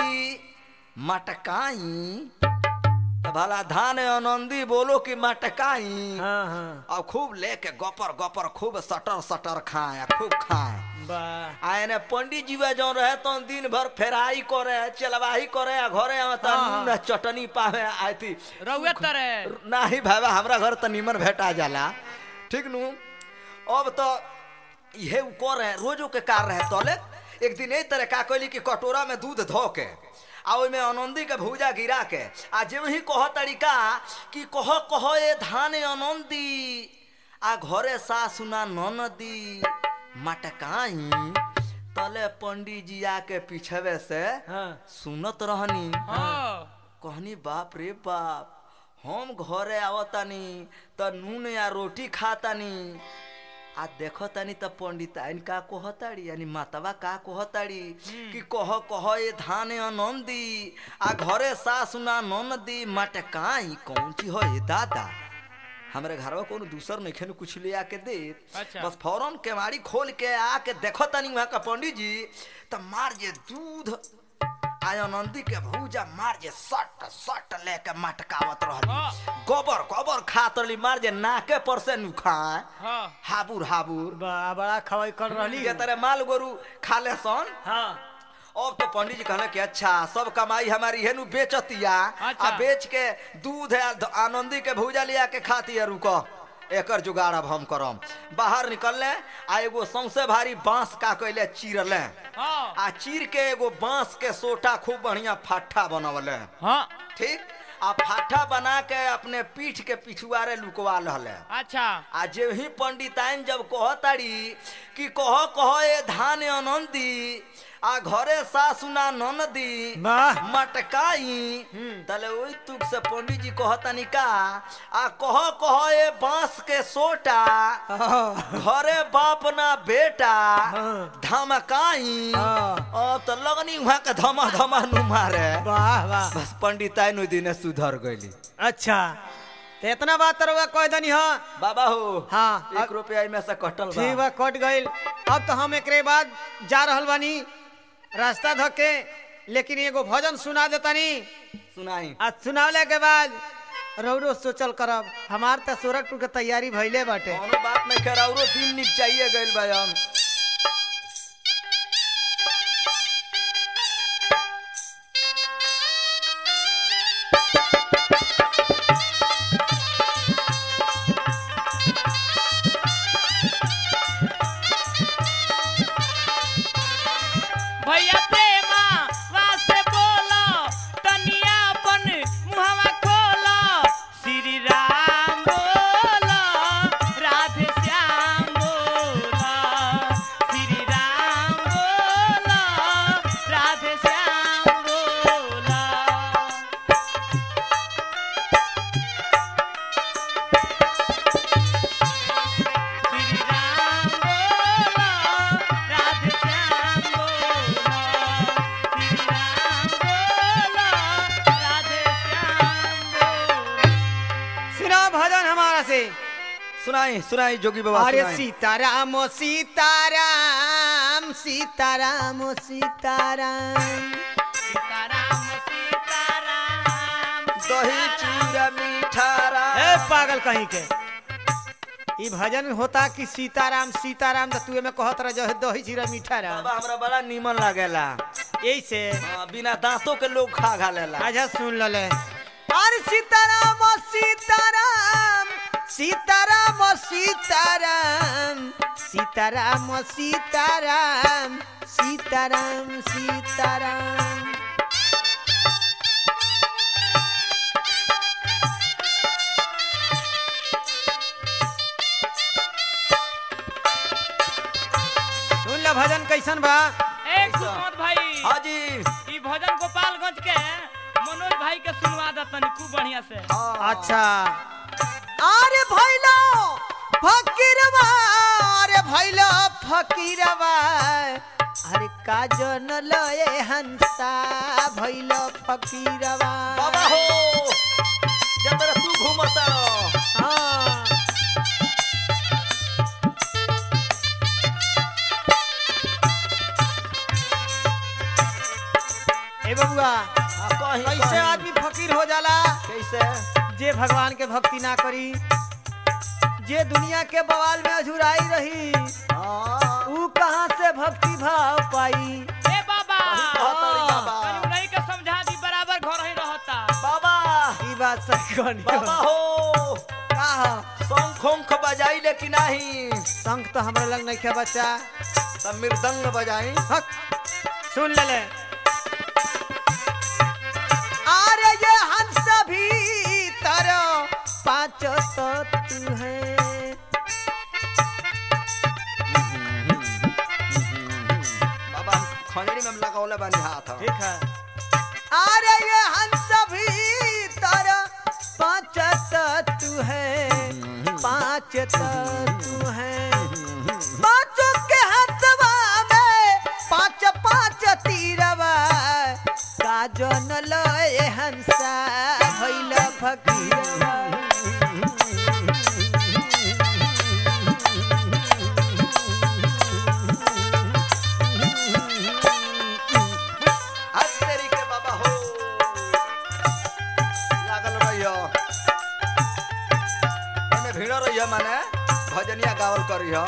मटकाई तो भला धान आनंदी बोलो कि मटकाई हाँ हाँ और खूब लेके गपर गपर खूब सटर सटर खाए खूब खाए वाह आ एने पंडित जी वे जौन रहे तो दिन भर फेराई करे चलवाही करे आ घरे आवे त हाँ, हाँ। नून चटनी पावे आई थी रउए तरे नाही भाई हमरा घर त निमन भेटा जाला ठीक नु अब तो इहे उ करे रोजो के कार रहे तले एक दिन ए तरह का कहली कि कटोरा में दूध धो के आ ओइमे आनंदी के भूजा गिरा के आ जे वही कह तरीका कि कह कह ए धान आनंदी आ घरे सासुना ननदी मटकाई तले पंडित जी आके पीछवे से हाँ सुनत रहनी हाँ कहनी बाप रे बाप हम घरे आवतानी त नून या रोटी खातानी आ देखतानी त पंडिताइन का कहताड़ी यानी मातवा का कहताड़ी कि कह कह ए धान आनंदी आ घरे सासुना ननदी मटकाई कौन चीज हो ए दादा हमरे घरवा कोनो दूसर नहीं खेनु कुछ ले आके दे अच्छा। बस फौरन केवाड़ी खोल के आके देखो तनी वहाँ का पंडित जी त मार जे दूध आया नंदी के भूजा मार जे सट सट लेके मटकावत रहली हाँ। गोबर गोबर खात रहली मार जे नाके पर से नुखाए हाँ हाबुर हाबुर बा- बड़ा खवाई कर रहली के तरह माल गोरू खा ले सन हाँ अब तो पंडित जी कहले कि अच्छा सब कमाई हमारी हेनु बेचतिया अच्छा। आ बेच के दूध है ध- आनंदी के भूजा लिया के खाती है रुको एकर जुगाड़ अब हम करम बाहर निकलले आ एगो सौसे भारी बांस का कैले चीरले हाँ आ चीर के एगो बांस के सोटा खूब बढ़िया फाठा बनवले हाँ ठीक आ फाठा बना के अपने पीठ के पिछुआरे लुकवा रहले अच्छा आ जे ही पंडिताइन जब कहताड़ी कि कह कह ए धान आनंदी आ घरे सासुना ननदी वाह मटकाई तले ओई तुक से पंडित जी कहतानी का आ कह कह ए बांस के सोटा हाँ घरे बाप ना बेटा हाँ। धमकाई हाँ। अब तो लगनी वहां के धमा धमा नु मारे वाह वाह बस पंडिताइन ओई दिने सुधर गईली अच्छा तो इतना बात रहुआ कह दनी हाँ बाबा हो हाँ, एक अब- रुपया में से कटल ठीक बा बा कट गईल अब तो हम एकरे बाद जा रहल बानी रास्ता धके लेकिन एगो भजन सुना देतानी सुनाई आ सुनावले के बाद रौरो सोचल करब हमार त सूरजपुर के तैयारी भइले बाटे कोनो बात नहीं कर औरो दिन निक चाहिए गइल बा हम भैया प्रेमा वासे बोलो तनिया अपन मुहवा खोलो श्री राम बोलो राधे श्याम बोलो श्री राम बोलो राधे श्याम बोलो श्री राम बोलो राधे श्याम बोलो श्री राम बोलो राधे श्याम बोलो सुना भजन हमारा से सुनाई सुनाई जोगी बाबा अरे सुनाई सीताराम ओ सीताराम सीताराम ओ सीताराम सीताराम सीताराम दही चूड़ा मीठा ए राम पागल कहीं के ई भजन होता कि सीताराम सीताराम तो तू में कहत रह जो दही जीरा मीठा राम बाबा हमरा बड़ा नीमन लागेला यही से हाँ, बिना दांतों के लोग खा खा लेला अच्छा सुन लले अरे सीताराम सीताराम सीताराम सीताराम सीताराम सीताराम सीताराम सीताराम सुन ल भजन कैसन बा एक सुमत भाई हाँ जी ई भजन गोपालगंज के मनोज भाई के सुनवा दे तनी खूब बढ़िया से हाँ। अच्छा अरे भैलो फकीरवा अरे भैलो फकीरवा अरे काजन लए हंसा भैलो फकीरवा बाबा हो जब तक तू घूमता रहो हाँ ए बबुआ हाँ, कहीं कैसे कहीं। आदमी फकीर हो जाला कैसे जे भगवान के भक्ति ना करी जे दुनिया के बवाल में अझुराई रही हाँ, ऊ कहाँ से भक्ति भाव पाई ए बाबा कहीं कहता रे बाबा तनी उन्हीं के समझा दी बराबर घर ही रहता बाबा ई बात सही कहनी बाबा हो का हो? शंख उंख बजाई लेकिन नहीं शंख तो हमरा लग नहीं खे बच्चा तब मृदंग बजाई हक सुन ले ले अरे ये हंस भी तरो पांच तत्व है बाबा हम खंजरी में लगावले बानी हाथ ठीक है अरे ये हंस भी तर पांच तत्व है पांच तत्व है पांचों के हथवा में पांच पांच तीरवा काजन लय हंसा भैल फकीरवा हाथ तेरी के बाबा हो लागल रहियो एमे भीड़ रहियो माने भजनिया गावल करियो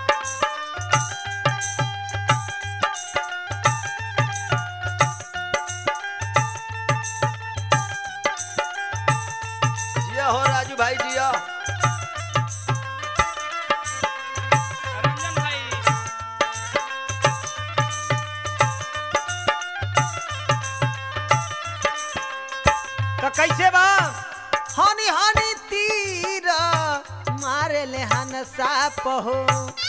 जिया हो राजू भाई जिया रंजन भाई तो कैसे बा हनी हनी तीर मारे ले हन साप हो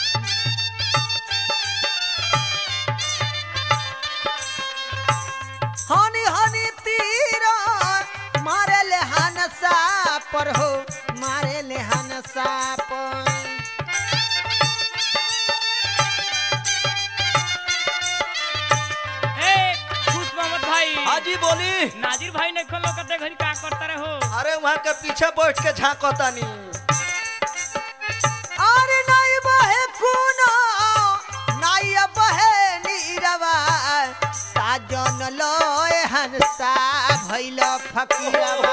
हनी हनी तीर मारे ले हन साप हो मारे ले हन साप ए खुश मोहम्मद भाई हाजी बोली नाजिर भाई ने खोलो करते घड़ी का करता रहे हो अरे वहाँ के पीछे बैठ के झांकतानी अरे नाई बहे कुनो नाई बहे नीरवा साजन लोए हंसा भैल फकीरवा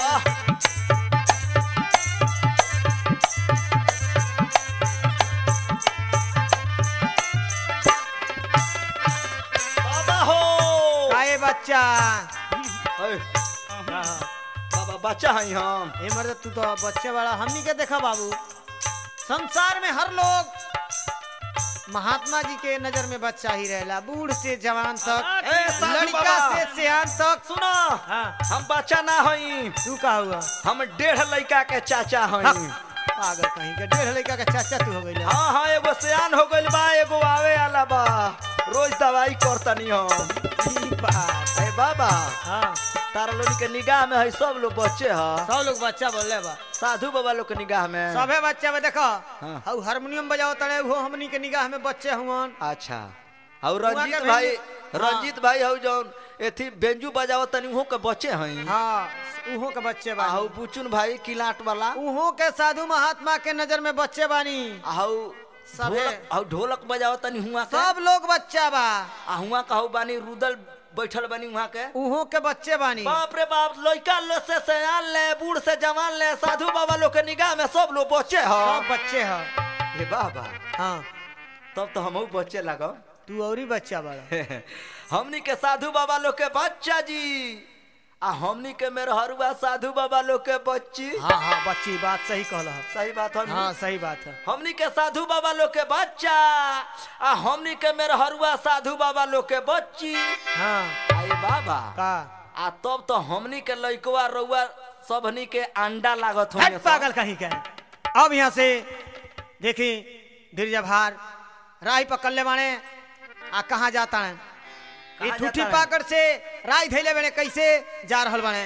बाबा हो काए बच्चा ओए, बाबा बच्चा है हम ए मर्द तू तो बच्चे वाला हमनी के देखा बाबू संसार में हर लोग महात्मा जी के नजर में बच्चा ही रहेला बूढ़ से जवान तक ए, साधु लड़का बाबा। से सियान तक सुनो हाँ हम बच्चा ना हई तू का हुआ हम डेढ़ लड़का के चाचा हई पागल कहीं के डेढ़ लड़का का चाचा तू हो गई हाँ हाँ एगो सियान हो गइल बा एगो आवे आला बा रोज दवाई करतनी हम बात अरे बाबा हाँ तारा लोग के निगाह में है सब लोग बच्चे ह सब लोग बच्चा बोले बा साधु बाबा लोग के निगाह में सबे बच्चा में देखो हाँ। हऊ हारमोनियम बजाओ तड़े वो हमनी के निगाह में बच्चे हुवन अच्छा और हुआ रंजीत के भाई भेंजी- हाँ। रंजीत भाई हौ जौन एथी बेंजू बजावत तनी उहो के बच्चे हई हाँ उहो के बच्चे आ हौ बानी बुचुन भाई किलाट वाला उहो के साधु महात्मा के नजर में बच्चे बानी आ हौ सभे। ढोलक हौ ढोलक बजावत तनी हुआ के सब लोग बच्चा बा आ हुआ कहू बानी रुदल बैठल बनी वहाँ के उहो के बच्चे बानी बाप रे बाप लड़का लो से सयान ले बूढ़ से जवान ले साधु बाबा लोग के निगाह में सब लोग बच्चे सब हो बच्चे ह हे बाबा हाँ तब तो हम बच्चे लगो तू औरी बच्चा बड़ा हमनी के साधु बाबा लोग के बच्चा जी आ हमनी के मेहरुआ साधु बाबा लोग के बच्ची हाँ हाँ बच्ची बात सही कहल ह सही बात हम हाँ सही बात है हमनी के साधु बाबा लोग के बच्चा आ हमनी के मेहरुआ साधु बाबा लोग के बच्ची हाँ आए बाबा का आ तब तो हमनी के लइकवा रउआ सबनी के अंडा लागत हट होंगे पागल कहीं के अब यहाँ से देखी धीरज भार राही पकड़ ले बाणे आ कहाँ जाता है ये कहाँ ठूठी जाता है? पाकड़ से राय धैले बने कैसे जा रहल बने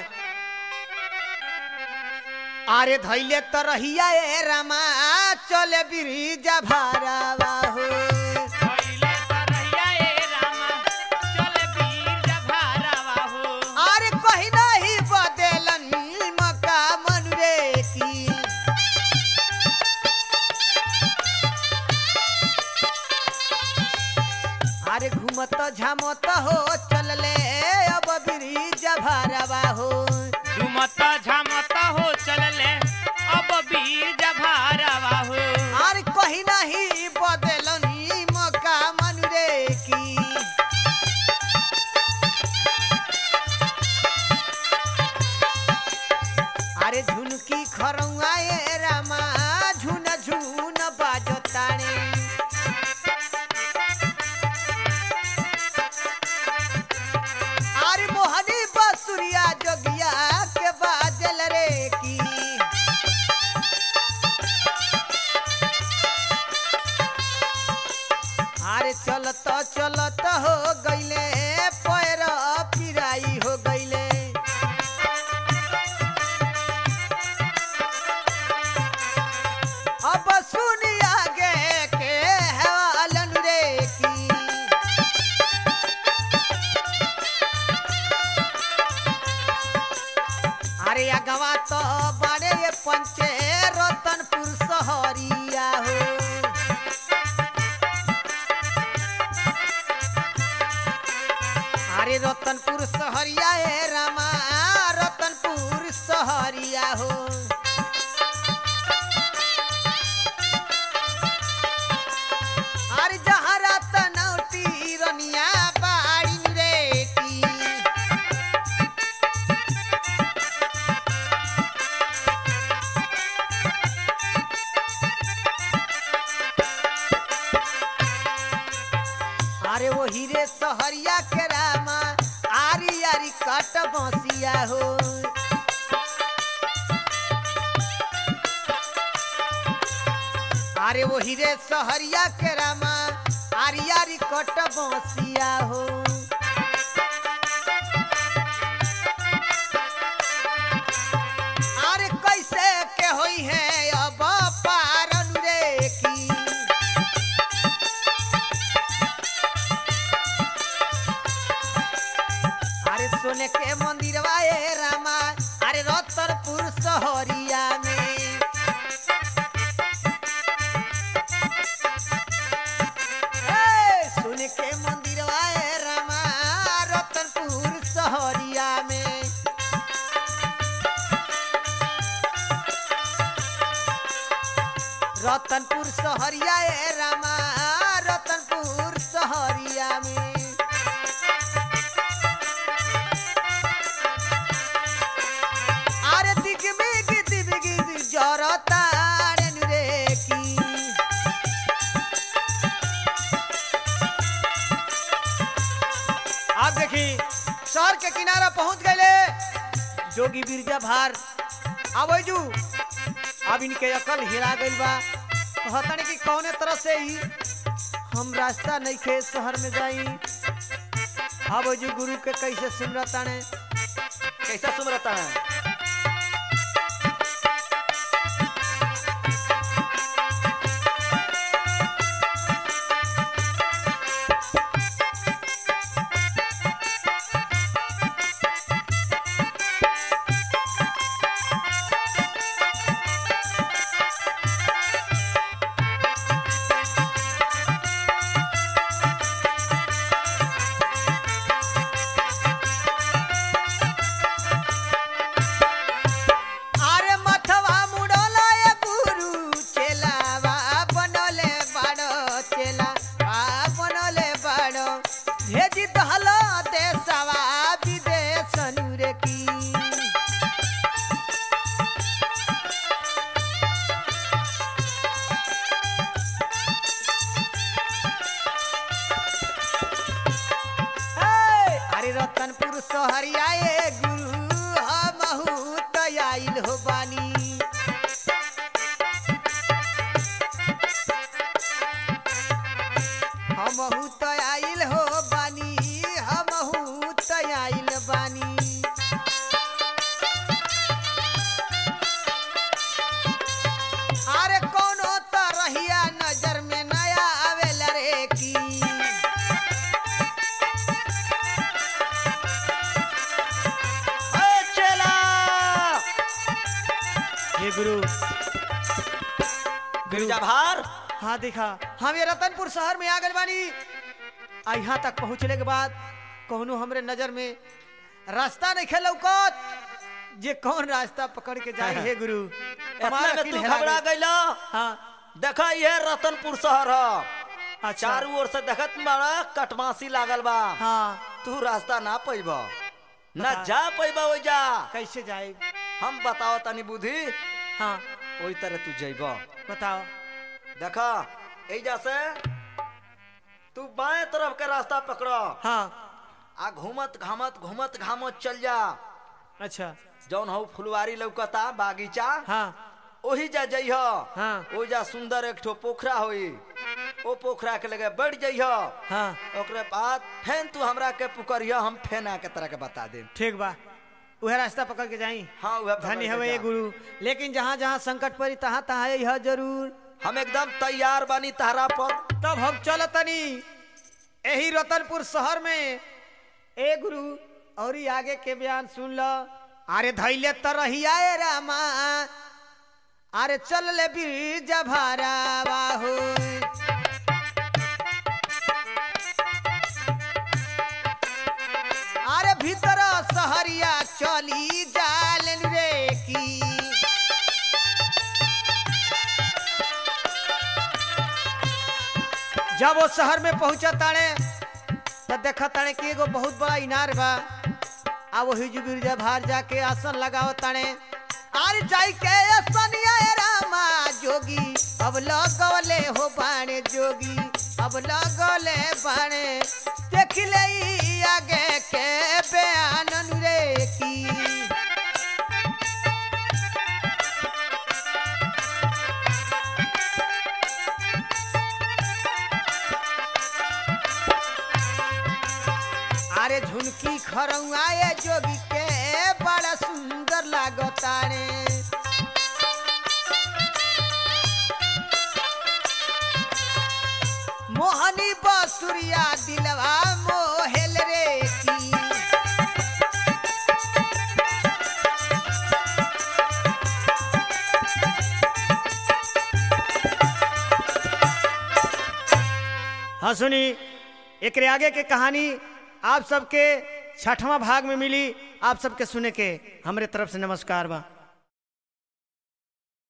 अरे धैले तो रहिया ए रामा चले बिरिजा भारावा हो भइले तरैया ए रामा, चल वीर जभारावा हो। अरे कहीं नहीं बदलन मका मन रे की अरे घूमत झामत हो चलले अब बिरिजा भारावा हो झुमत झमत हो चलले अब वीर जभारावा हो अरे कहीं नहीं बदलनी मका मन रे की अरे झुनकी खरौआ ए रामा झुन झुन बाजताने अरे मोहनी बसुरिया जोगिया के बाजल रे की अरे चलत चलत हो गईले पैर पिराई हो गईले अब सुनी आगे के हवालन रे की अरे अगवा तो बड़े ये पंचे रतनपुर सहरिया हो अरे रतनपुर सहरिया ए रामा रतनपुर सहरिया हो अरे जहाँ रतनौटी रनिया बाड़ी रे की अरे वो हीरे सहरिया के रामा आरी आरी कट बसिया हो अरे वो हीरे सहरिया के रामा आरी आरी कट बसिया हो अरे कैसे के होई है अब पारन रे की अरे सोने के मंदिरवा ए रामा अरे रतनपुर सहरिया में ए, सोने के मंदिरवा ए रामा रतनपुर सहरिया में रतनपुर सहरिया ए रामा रतनपुर सहरिया में আরে দিকে মেঘে দিবে গিয়ে জরতারেন রে কি आप देखी शहर के किनारा पहुंच गए जोगी बिरजा भार आवे जू अब इनके अकल हिला गइल बा कहतनी कि कौने तरह से ही हम रास्ता नहीं खे शहर में जाई अब जू गुरु के कैसे सिमरताने कैसा सुमरता है हे गुरु गिरजा भार हाँ देखा हम ये रतनपुर शहर में आ गए बानी आ यहाँ तक पहुँचने के बाद कौनो हमरे नजर में रास्ता नहीं खेल लौकत जे कौन रास्ता पकड़ के जाए हे गुरु इतना हमारा में अकिल तू हेरा घबरा गई। गइला हाँ देखा ये रतनपुर शहर ह अच्छा चारू ओर से देखत बड़ा कटमासी लागल बा हाँ तू रास्ता ना पैब न बता। जा पैब ओइजा कैसे जाए हम बताओ तनी बुद्धि हाँ ओई तरह तू जइब बताओ देखा एजा से तू बाएं तरफ के रास्ता पकड़ हाँ आ घूमत घामत घूमत घामत चल जा अच्छा जौन हऊ फुलवारी लौकता बागीचा हाँ ओही जा जइह हाँ। ओजा सुंदर एक ठो पोखरा होई ओ पोखरा के लगे बढ़ जइह हाँ ओकरे बाद फेन तू हमरा के पुकरिया हम फेन आके तरह के बता दे ठीक बा वह रास्ता पकड़ के जाई हाँ वह पकड़ धन्य के हवे ये जा। गुरु लेकिन जहाँ जहाँ संकट पड़ी तहाँ तहाँ यह जरूर हम एकदम तैयार बानी तहरा पर तब हम चल तनी यही रतनपुर शहर में ए गुरु और ही आगे के बयान सुन लो अरे धैले तरहिया ए रामा अरे चल ले बीज भरावा हो अरे भीतर सहरिया चली जालन रे की जब वो शहर में पहुंचा ताने तो देखा ताने कि एगो बहुत बड़ा इनार बा आ वही जो गिरजा भार जाके आसन लगाओ ताने आर जाई के असनिया ए रामा जोगी अब लगले हो बाणे जोगी अब लगले बाणे देख ले ई आगे के बयान रे की अरे झुनकी खरौआए जोगी के बड़ा सुंदर लागतारे मोहनी बसुरिया दिलवा मोहेल रे की हाँ सुनी एक आगे के कहानी आप सबके छठवां भाग में मिली आप सबके सुने के हमरे तरफ से नमस्कार बा